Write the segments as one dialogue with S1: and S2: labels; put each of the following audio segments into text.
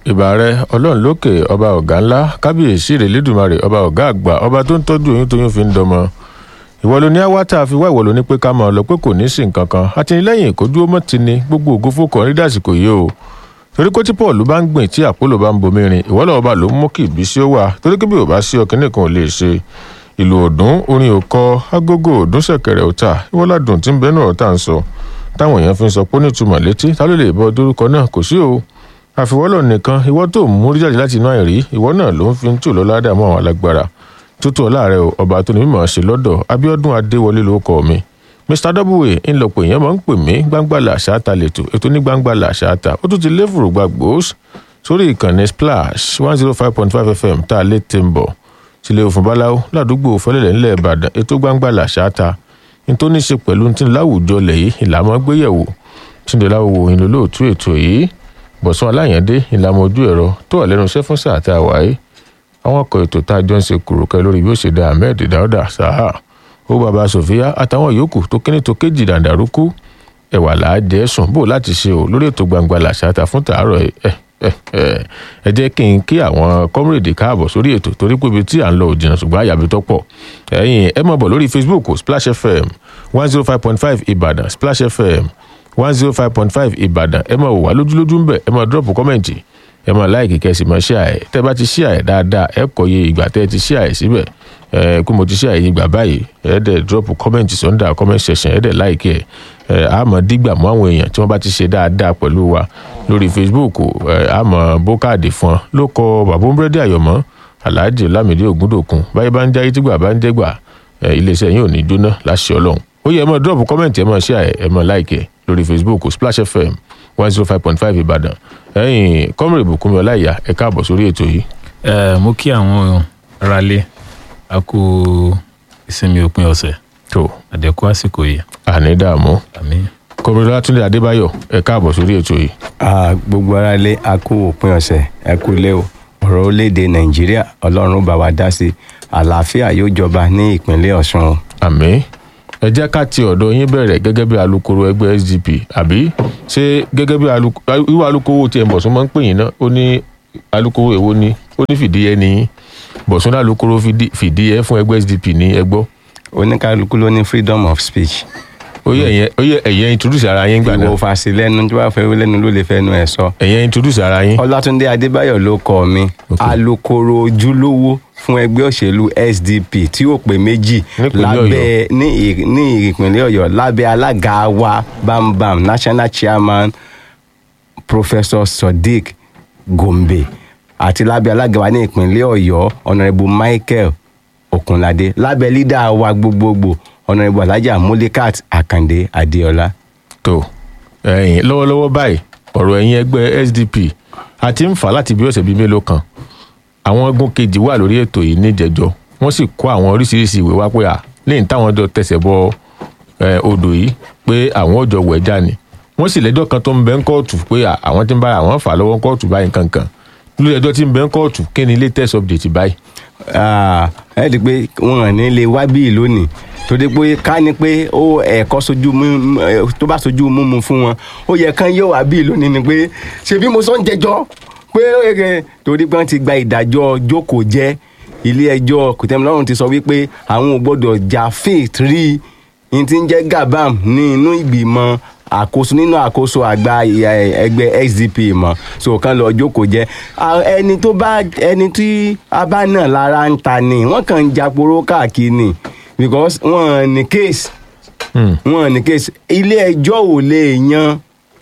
S1: ìbà rẹ ọlọ́run lókè ọba ọ̀gá ńlá kábíyèsí rẹ̀ lẹ́dùnmarè ọba ọ̀gá àgbà ọba tó ń tọ́jú oyún tóyún fi ń dọmọ ìwọ ló ní àwátá fi wá ìwọ ló ní pé ká máa lọ pé kò ní sí nǹkan kan àtìlẹ́yìn kò dúró mọ́ ti ni gbogbo ògo fókàn rí dàsìkò yìí o torí kó tí paul bá ń gbìn tí àpòlò bá ń bomi rin ìwọ lọ́wọ́ bá ló ń mú kí ìbísí ó wà torí kí bí ò bá sí ọkìnrin kan ò lè ṣe ìlú ọdún orin òkọ agogo ọdún ṣẹ̀kẹ̀rẹ̀ ọ̀tà ìwọ ládùn tí ń bẹ náà tá à ń sọ táwọn èèyàn fi ń sọ pé ó nítumọ̀ létí ta ló lè bọ dórúkọ náà kò sí o àfiwọ́lọ̀ nìkan ìwọ tó mú rí jáde láti inú àìrí ìwọ náà ló ń fi ń tù lọ ládàá mọ́ àwọn alágbára tútù ọláàrẹ o ọba tó ní mímọ̀ ṣe lọ́dọ̀ abiodun adéwọlé ló kọ mi mr w ńlọpọ̀ èèyàn máa ń pè mí gbangbala ṣáàtà lẹ́tọ̀ ètò ní gbangbala ṣáàtà ó tún ti lé fùrùgbà gbòós sórí ìkànnì splash one zero five point five fm tá a lè tẹ̀ ń bọ̀ sílẹ̀ òfin báláwo ládùúgbò fẹlẹ̀lẹ̀ ńlẹ̀ ìbàdàn ètò gbangbala ṣáàtà ní tó ní ṣe pẹ̀lú tí láwùjọ lẹ̀ yìí ìlànà gbéyẹ̀wò tí ń dọ̀láwò ìlú lóòtú ètò yìí bọ̀sùn aláyàndé ìlànà ojú ẹ̀rọ tó wà lẹ́nu iṣẹ́ fún sáà tá a wáyé àwọn ọkọ̀ ètò tá a jọ ń ṣe kùrùkẹ́ lórí bí ó ṣe da ahmed dauda saha ó bàbá sofia àtàwọn yòókù tó kíní tó kéjì dàǹdàrúkú ẹ̀wà làájẹ́ sùn bò láti ṣe o lórí ètò gbangba làṣàtà fún tàárọ̀ ẹ̀ ẹ jẹ́ kí n kí àwọn kọ́mírèdì káàbọ̀ sórí ètò torí pé ibi tí à ń lọ òjìnà ṣùgbọ́n àyàbí tó pọ̀ ẹ̀yin ẹ mọ̀ bọ̀ lórí facebook splash fm one zero five point five ìbàdàn splash fm one zero five point five ìbàdàn ẹ mọ̀ wà lójúlójú ń bẹ̀ ẹ mọ̀ drop kọ́mẹ̀ntì ẹ mọ̀ láìkì kẹ́sì mọ̀ ṣíà ẹ̀ tẹ́ bá ti ṣíà ẹ̀ dáadáa ẹ kọ̀ iye ìgbà tẹ́ ẹ ti ṣíà ẹ̀ síbẹ̀ ẹ kó mo ti ṣíà ẹ̀ ìgbà báyìí ẹ dẹ̀ drop kọ́mẹ̀ntì sọ́ndà comment section ẹ dẹ̀ láìkì ẹ̀ ẹ àmọ́ dígbà mọ́ àwọn èèyàn tí wọ́n bá ti ṣe dáadáa pẹ̀lú wa lórí facebook ẹ àmọ́ bókàdì fún ọ ló kọ bàbá búrẹ́dì àyọ̀mọ́ alhaji olamide ogundokun báyìí bá ń jáyé tígbà bá ń jẹ́gbà ẹ iléeṣẹ́ yín ò ní jóná láṣẹ ọlọ́run ó yẹ ẹ mọ̀ drop comment ẹ mọ̀ share ẹ mọ̀ like ẹ lórí facebook splash fm one zero five point five ìbàdàn ẹ̀yin kọ́mìrì bùkúnmi ọláìyá ẹ káàbọ̀ sórí ètò yìí.
S2: ẹ mo kí àwọn aráalé a kú ìsinmi òpin ọ̀sẹ̀
S1: tó
S2: àdẹ̀kú àsìkò yìí
S1: àní dààmú
S2: àmì
S1: kọ́mìrì látúndé adébáyọ̀ ẹ káàbọ̀ sórí ètò yìí.
S3: Ah, gbogbo ara lé a kú òpin ọ̀sẹ̀ ẹ kú lé o ọ̀rọ̀ orílẹ̀-èdè nàìjíríà ọlọ́run bá wa dá sí i àlàáfíà yóò jọba ní ìpínlẹ̀ ọ̀ṣun o.
S1: àmì ẹ jẹ́ ká ti ọ̀dọ̀ yín bẹ̀rẹ̀ gẹ́gẹ́ bí alukoro ẹgbẹ́ sdp àbí ṣé gẹ́gẹ́ bí ìwà alukoro tí ẹ̀ bọ̀sùn máa ń pè yín náà ó ní alukoro èwo ni ó ní fìdíhẹ ní yín bọ̀sùn alukoro fìdíhẹ fún ẹgbẹ́ sdp ní ẹgbọ́
S3: oníkálukú ló ní freedom of speech.
S1: ó yẹ ẹ̀yẹ ó yẹ ẹ̀yẹ introduce ara yín gbà náà
S3: ìwọ fàṣẹ lẹ́nu tí wàá fẹ́ wí lẹ́nu ló lè fẹ́nu ẹ̀ sọ.
S1: ẹ̀yẹ introduce ara yín.
S3: ọlátúndé adébáyọ̀ ló kọ mi
S1: Ok.
S3: alukoro ojúlówó fún ẹgbẹ́ òṣèlú sdp tí ó pé méjì
S1: Nípínlẹ̀
S3: lábẹ́ ní ì- ní ìpínlẹ̀ ọ̀yọ́ lábẹ́ alága wa bambam national chairman professor sodiq gombe àti lábẹ́ alága wa ní ìpínlẹ̀ ọ̀yọ́ honourable michael okunlade lábẹ́ lídà wa gbogbogbò honourable alhaja mulikat akande adeola.
S1: tó ẹ̀yin lọ́wọ́lọ́wọ́ báyìí ọ̀rọ̀ ẹ̀yin ẹgbẹ́ sdp a ti ń fà láti bí ọ̀sẹ̀ bíi mélòó kan àwọn egun kejì wà lórí ètò yìí níjẹjọ wọ́n sì kó àwọn oríṣiríṣi ìwé wá pé à lẹ́yìn táwọn jọ tẹsẹ̀ bọ eh, odò yìí pé àwọn ò jọ wẹ̀ já ni wọ́n sì lẹ́jọ́ kan tó ń bẹ ń kóòtù pé à, àwọn tí ń bá àwọn fà lọ́wọ́ kóòtù báyìí kankan lórí ẹjọ́ tí ń bẹ ń kóòtù kí ni latest update báyìí.
S3: Ah, ẹ di pé wọn hàn ní lè wá bíi lónìí torí pé ká ní pé ó ẹ̀kọ́ sojú mú ẹ, tó bá sojú múmu fún wọn ó yẹ kán yóò wá bíi lónìí ni pé ṣebí mo sọ ń jẹjọ́ pé ẹ, torí pé wọ́n ti gba ìdájọ́ jókòó jẹ́ ilé ẹjọ́ kòtẹ́milọ́rùn ti sọ wípé àwọn ò gbọ́dọ̀ jà fit rí ní ti ń jẹ́ gabam ní inú ìgbìmọ̀ àkóso nínú àkóso àgbà ẹ, ẹgbẹ́ sdp mọ̀ so kan lọ jókòó jẹ́ À, ẹni tó bá ẹni tí a bá náà lára ń ta ni wọ́n kàn ń japoró káàkiri ni because wọ́n ní case
S1: Hmm.
S3: wọ́n ní case ilé ẹjọ́ ò lè yan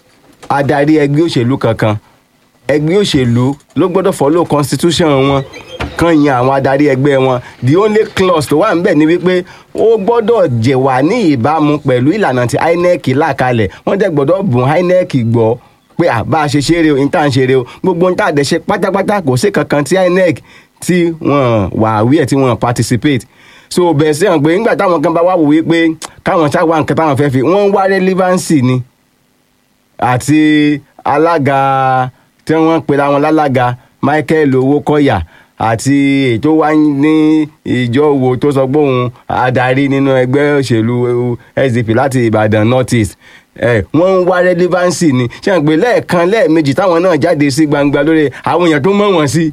S3: adarí ẹgbẹ́ òṣèlú kankan ẹgbẹ́ òṣèlú ló gbọ́dọ̀ follow constitution wọn kan yan àwọn adarí ẹgbẹ́ wọn the only clause tó wà níbẹ̀ ni wípé ó gbọ́dọ̀ jẹ̀ wá ní ìbámu pẹ̀lú ìlànà tí inec là kalẹ̀ wọ́n dẹ̀ gbọ́dọ̀ bùn inec gbọ́ pé à bá a ṣe ṣeré o níta ń ṣeré o gbogbo níta dẹ̀ ṣe pátápátá kò sí kankan tí inec tí wọ́n wà wí ẹ̀ tí wọ́n participate so bẹ̀ẹ̀ sí hàn pé nígbà táwọn kan bá wà wò wípé káwọn ṣáà wá nǹkan táwọn fẹ́ fi wọ́n ń wá relevancy ni àti alága tí wọ́n pera wọn lálága michael owókọ̀yà àti ètò wá ní ìjọ wo tó sọ pé òun adarí nínú ẹgbẹ́ òṣèlú sdp láti ìbàdàn north east ẹ wọ́n ń wá relevancy ni ṣé àwọn pé lẹ́ẹ̀kan lẹ́ẹ̀mejì táwọn náà jáde sí gbangba lórí àwọn èèyàn tó mọ̀ wọ́n sí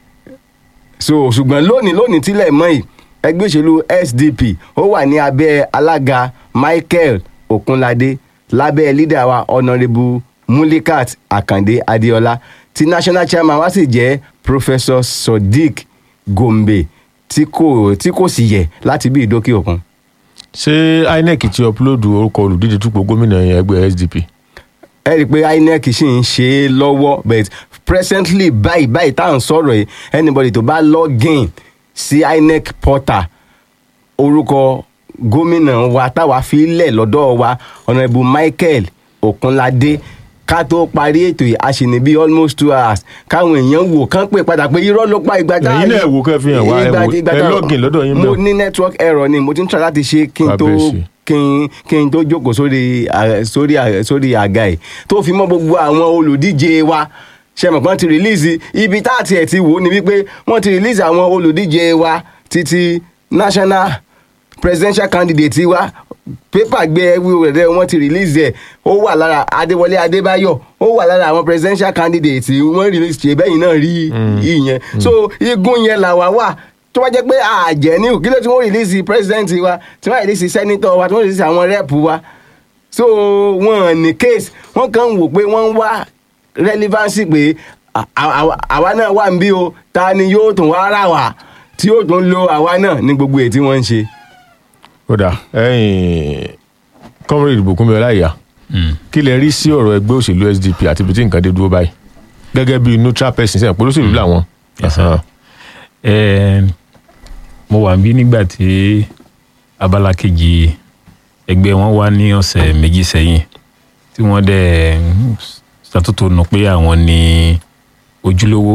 S3: so ṣùgbọ́n lónìí lónìí tílẹ̀ mọ́ yìí ẹgbẹ́ òṣèlú SDP ó wà ní abẹ́ alága Michael Okunlade lábẹ́ lídà wa honourable Mulikat Akande Adeola tí national chairman wa sì jẹ́ Professor Sodiq Gombe tí kò tí kò sì yẹ láti bí ìdókè òkun.
S1: ṣé INEC ti upload orúkọ olùdíje dupò gómìnà yẹn ẹgbẹ́ SDP
S3: ẹ rí i pé INEC ṣì ń ṣe é lọ́wọ́ but presently báyìí báyìí tá à ń sọ̀rọ̀ yìí anybody tó bá login sí INEC portal orúkọ gómìnà wa táwa fi lẹ̀ lọ́dọ̀ wa honourable Michael Okunlade ká tó parí ètò yìí a sì ní bí almost two hours káwọn èèyàn wò kán pè padà pé irọ́ ló pa ìgbà
S1: Ẹ̀yin náà wò kẹ́ fi hàn wá, ẹ
S3: ìgbà-
S1: wò-
S3: ìgbà
S1: ẹ
S3: tá-
S1: login lọ́dọ̀ yín
S3: mo
S1: bẹ́ẹ̀.
S3: ní network error ni mo ti ń try láti ṣe kí n tó
S1: Kábíyèsí.
S3: kí n kí n tó jókòó sórí à- sórí à- sórí àga ẹ̀ tó fi mọ́ gbogbo àwọn olùdíje wa ṣe mọ̀ pé wọ́n ti release ibi tá àti ẹ̀ ti wò ó ni wípé wọ́n ti release àwọn olùdíje wa títí national presidential candidate wa pépà gbé ẹwú rẹ̀ wọ́n ti release ẹ̀ ó wà lára adéwọlé adébáyọ̀ ó wà lára àwọn presidential candidate wọ́n release ṣe bẹ́yìn náà rí ìyẹn so igun yẹn làwa wà tó bá jẹ́ pé àjẹ́ ní òkìlẹ̀ tí wọ́n release president wa tí wọ́n release senator wa tí wọ́n release àwọn rep wa so wọn ní case wọn kàn ń wò pé wọ́n ń wá relevancy pé à- à- àwa náà wà ń bí o ta ni yóò tún wá rà wá tí yóò tún lo àwa náà ní gbogbo èyí tí wọ́n ń ṣe.
S1: kódà ẹ̀yin comrade Bùkúnmi Ọláìyá
S2: Mm.
S1: kí lẹ rí sí ọ̀rọ̀ ẹgbẹ́ òṣèlú SDP àti ibi tí nǹkan dé dúró báyìí gẹ́gẹ́ bí neutral person sẹ́yìn pé olóṣèlú làwọn.
S2: Yes, sir.
S1: Ahan.
S2: Eh, mo wà bí nígbà tí abala kejì ẹgbẹ́ wọn wá ní ọ̀sẹ̀ méjì sẹ́yìn tí wọ́n dẹ̀ ń ṣàtúntò nù pé àwọn ní ojúlówó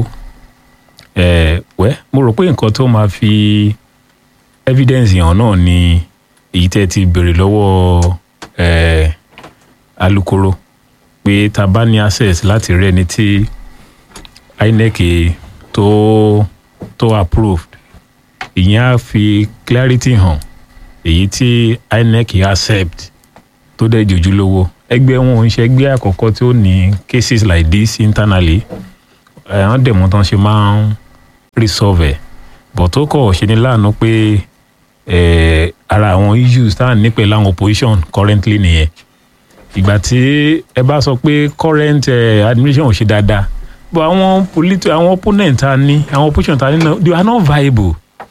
S2: Eh, wẹ́ mo rò pé nǹkan tó máa fi evidence hàn náà ni èyí tẹ́ ti béèrè lọ́wọ́ eh, alukoro pé ta bá ní access láti rí ẹni tí INEC tó tó approved ìyẹn á fi clarity hàn èyí tí INEC accept tó dẹ̀ jòjú lówó ẹgbẹ́ wọn ò ń ṣe ẹgbẹ́ àkọ́kọ́ tí ó ní cases like this internally àwọn dẹ̀mú tán ṣe máa ń resolve ẹ̀ but ó kọ̀ ṣe ní láàánú pé eh, ara àwọn issues tá à ń ní pẹ̀lú àwọn opposition currently nìyẹn ìgbà tí ẹ bá sọ pé current eh, administration ò ṣe dáadáa but àwọn politi àwọn opponent ta ní àwọn opposition ta ní náà they are not viable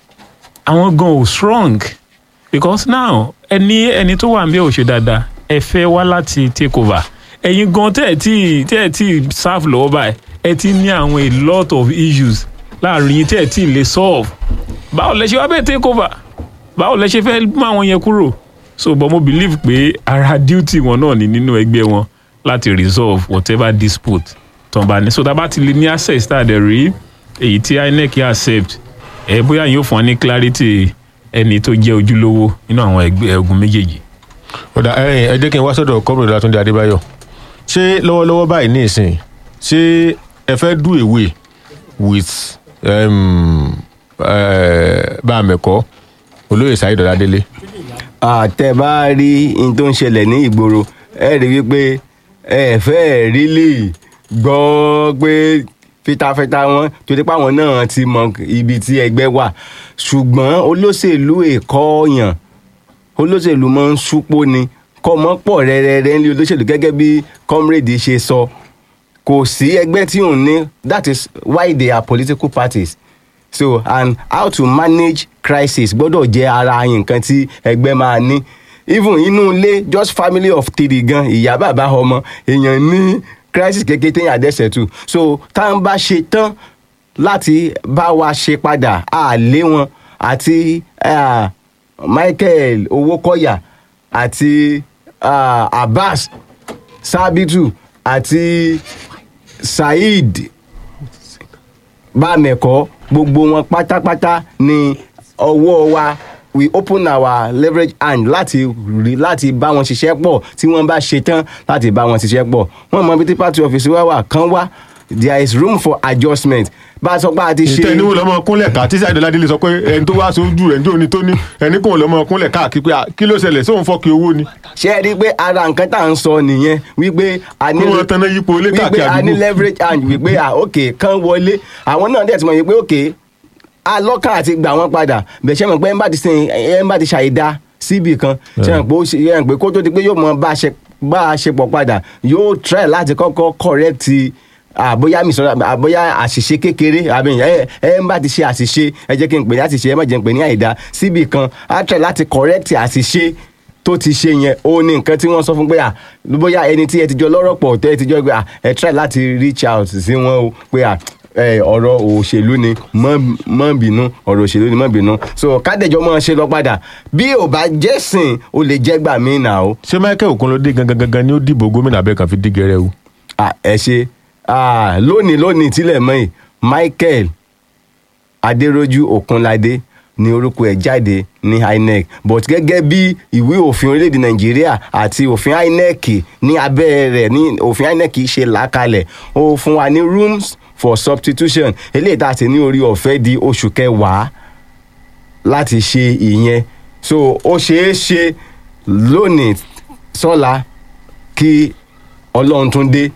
S2: àwọn gan ò strong because now ẹni ẹni tó wà níbẹ̀ ò ṣe dáadáa ẹ fẹ́ wá láti take over ẹ̀yin gan tẹ́ ẹ̀ tí tẹ́ ẹ̀ tí serve lọ́wọ́ báyìí ẹ ti ní àwọn a lot of issues láàrin yín tẹ́ ẹ̀ tí lè solve báwo lẹ ṣe wá bẹ́ẹ̀ take over báwo lẹ ṣe fẹ́ mú àwọn yẹn kúrò so but mo believe pé ara duty wọn náà ní nínú ẹgbẹ́ wọn láti resolve whatever dispute tó ń bá ní so tá a bá ti lè ní access tá a dẹ̀ rí èyí tí INEC accept ẹ bóyá yóò fún ọ ní clarity ẹni tó jẹ́ ojúlówó nínú àwọn ẹgbẹ́ ogun méjèèjì.
S1: kódà ẹ̀yin ẹ jẹ́ kí n wá sọ́dọ̀ comrade Látúndé Adébáyọ̀ ṣé lọ́wọ́lọ́wọ́ báyìí ní ìsìn ṣé ẹ fẹ́ do away with um, uh, báàmẹ̀kọ́ olóyè Saheed Ọládélé
S3: àtẹ bá rí n tó ń ṣẹlẹ̀ ní ìgboro ẹ rí wípé ẹ fẹ́ rí lè gbọ́ pé fitafita wọn torí pé àwọn náà ti mọ ibi tí ẹgbẹ́ wà ṣùgbọ́n olóṣèlú èkó yàn olóṣèlú máa ń súpó ni kọ́ mọ́ pọ̀ rẹ́rẹ́rẹ́ ní olóṣèlú gẹ́gẹ́ bí comrade ṣe sọ kò sí ẹgbẹ́ tí òun ní that is why they are political parties so and how to manage crisis gbọ́dọ̀ jẹ́ ara nǹkan tí ẹgbẹ́ máa ní even inú ilé just family of three gan ìyá bàbá ọmọ èèyàn ní crisis kékeré téèyàn àdẹ́sẹ̀ tù so tá à ń bá ṣe tán láti bá wa ṣe padà á lé wọn àti ah, Michael Owókọ̀yà àti ah, Abbas Sabitu àti Saheed bámẹ̀kọ́ gbogbo wọn pátápátá ni ọwọ́ wa we open our leverage hand láti rí láti bá wọn ṣiṣẹ́ pọ̀ tí wọ́n bá ṣe tán láti bá wọn ṣiṣẹ́ pọ̀ wọ́n mọ ibi tí party office wa wà kán wá there is room for adjustment bá a sọ pé a ti ṣe
S1: ìtẹ́ ìníwó lọ́mọ kúnlẹ̀ ká tí Saheed Ọládélé sọ pé ẹni tó wá sójú rẹ̀ ní òní tó ní ẹni kò lọ́mọ kúnlẹ̀ káàkiri pé ah, kí ló ṣẹlẹ̀ sóun fọ́ọ̀kì owó ni
S3: ṣe é rí i pé ara nǹkan tá à ń sọ nìyẹn wípé a ní
S1: kí wọ́n tanná yípo ilé
S3: wípé
S1: káàkiri
S3: a ní
S1: àdúgbò
S3: leverage hand wípé ah ok kán wọlé àwọn náà dẹ̀ ti mọ̀ wípé ok alọ́kàn àti gbà wọ́n padà bẹ̀ ṣe mọ̀ pé ẹ̀ ń bá ti sìn ẹ̀ ń bá ti ṣàìdá síbì kan ṣe mọ̀ pé ó ṣe ẹ̀ ń pé kó tó di pé yóò mọ bá a ṣe bá a ṣe pọ̀ padà yóò try láti kọ́kọ́ correct àbóyá misọ̀rọ̀ àbóyá àṣìṣe kékeré àbí ẹ ẹ ń bá ti ṣe àṣìṣe ẹ jẹ́ kí n pè ní àṣìṣe ẹ má jẹ́ n pè ní àìdá síbì kan á try láti correct àṣìṣe tó ti ṣe yẹn ó ní nǹkan tí wọ́n sọ fún pé à bóyá ẹni tí ẹ ti jọ lọ́rọ̀ pọ̀ tẹ́ ẹ ti jọ pé à ẹ try láti reach out sí wọn o pé à ẹ ọ̀rọ̀ òṣèlú ni mọ́ mọ́ bínú ọ̀rọ̀ òṣèlú ni mọ́ bínú so kádẹ́jọ́ mọ́ ṣe lọ padà bí ò bá jẹ́sìn o lè jẹ́ gbà mí nà o.
S1: ṣé Michael Okunlode gangan gangan ni ó dìbò gómìnà abẹ́ kan fi dí gẹrẹ o
S3: à ẹ ṣe à lónìí lónìí tílẹ̀ mọ́ yìí Michael Adéròjú Òkunládé ni orúkọ ẹ̀ jáde ní INEC but gẹ́gẹ́ bí ìwé òfin orílẹ̀-èdè Nàìjíríà àti òfin INEC ní abẹ́ rẹ̀ ní òfin INEC ṣe làákalẹ̀ ó fún wa ní rooms for substitution eléyìí tá a ti ní orí ọ̀fẹ́ di oṣù kẹwàá láti ṣe ìyẹn so ó ṣeé ṣe lónìí sọ́la kí Ọlọ́run tún dé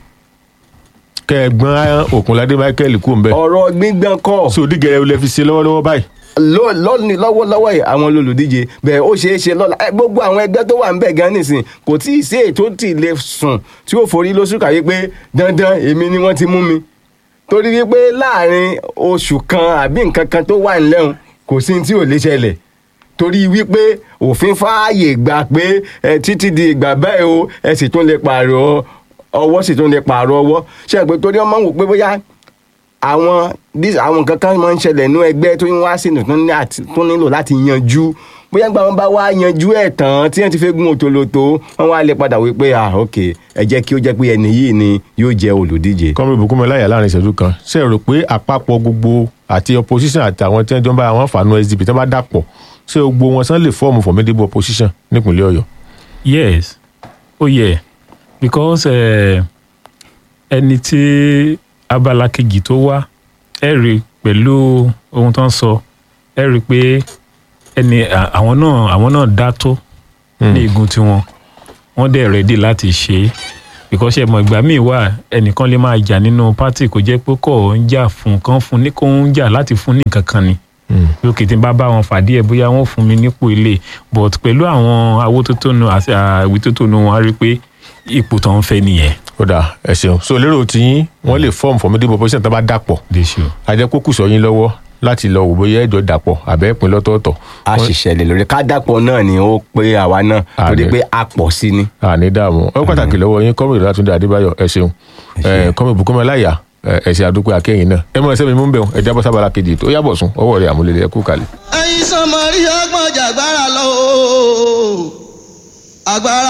S1: kẹgbọn Okunlade Michael kú ń bẹ
S3: ọ̀rọ̀ gbígbọ́n kọ́
S1: so dí gẹrẹ o lẹ fi ṣe lọ́wọ́lọ́wọ́ báyìí
S3: ló- lónìí lọ́wọ́lọ́wọ́ yìí àwọn olùdíje bẹ́ẹ̀ ó ṣeé ṣe lọ́la ẹ, gbogbo àwọn ẹgbẹ́ tó wà ń bẹ̀ gan nísìn kò tí ì sí ètò tí ì lè sùn tí ó forí lóṣù kàwé pé dandan èmi ni wọ́n ti mú mi torí wípé láàrin oṣù kan àbí nǹkan kan tó wà nílẹ̀hún kò sí ní tí ò lè ṣẹlẹ̀ torí wípé òfin fààyè gbà pé ẹ títí di ìgbà báyìí o ẹ sì tún lè pààrọ̀ ọwọ́ sì tún lè pààrọ̀ ọwọ́ ṣe é pé torí ọmọ wò pé bóyá àwọn dis àwọn nǹkan kan máa ń ṣẹlẹ̀ nínú ẹgbẹ́ tó ń wá sínú tó ní àti- tó nílò láti yanjú bóyá gba wọn bá wá yanjú ẹ̀ tán tí wọ́n ti fẹ́ gun òtòlótò wọ́n wá lè padà wí pé ah ok ẹ jẹ́ kí ó jẹ́ pé ẹni yìí ni yóò jẹ́ olùdíje.
S1: kọ́mi ìbùkúnmi láyà láàrin ìṣẹ́jú kan ṣe rò pé àpapọ̀ gbogbo àti opposition àti àwọn tí wọ́n jọ ń bá àwọn fàánú SDP tí wọ́n bá dàpọ̀ ṣé gbogbo wọn sàn lè fọ́ọ̀mù formidable opposition nípínlẹ̀ Ọ̀yọ́
S2: yes ó yẹ because eh, ẹni tí abala kejì tó wá ẹ rí pẹ̀lú ohun tó ń sọ ẹ rí pé ẹni à- àwọn náà àwọn náà dá tó ní igun tiwọn wọ́n dẹ̀ rẹ́dí láti ṣe é because ẹ mọ̀ ìgbà míì wà ẹnìkan lè máa jà nínú pátì kò jẹ́ pé kò ń jà fún kan fún ní kò ń jà láti fún ní nǹkan kan ni lókè tí n bá bá wọn fàdí ẹ bóyá wọn fún mi nípò ilé but pẹ̀lú àwọn awótótónu àti àwítótónu wọn á rí i pé ipò tó ń fẹ́ nìyẹn.
S1: ó dà ẹ ṣeun so lérò tiyín wọ́n lè fọ́ọ̀mù formidable opposition tí wọ́n bá dàpọ̀
S2: déṣù.
S1: àjẹkókù sọ yín lọ́wọ́ láti lọ wò bóyá ẹjọ́ dàpọ̀ àbẹ́ ìpín lọ́tọ̀ọ̀tọ̀
S3: a sì ṣẹlẹ̀ lórí kádàpọ̀ náà ni ó pé àwa náà
S1: Ah,
S3: torí
S1: ni.
S3: pé a pọ̀ sí ni.
S1: àní dààmú ó pàtàkì lọ́wọ́ yín kọ́mìrì látúndé adébáyọ̀ ẹ ṣeun kọ́mì ìbùkúnmi láyà ẹ ṣe àdúpẹ́ akẹ́yìn náà ẹ mọ̀ ẹsẹ̀ mi mú bẹ̀ ẹ jábọ́ sábàlá kejì tó yàbọ̀ sún ọwọ́ rẹ̀ àmúlẹ̀lẹ̀ ẹ kú kalẹ̀.
S4: ẹ̀yin sọmọ rí ọgbọ́n jàgbára lọ o. agbára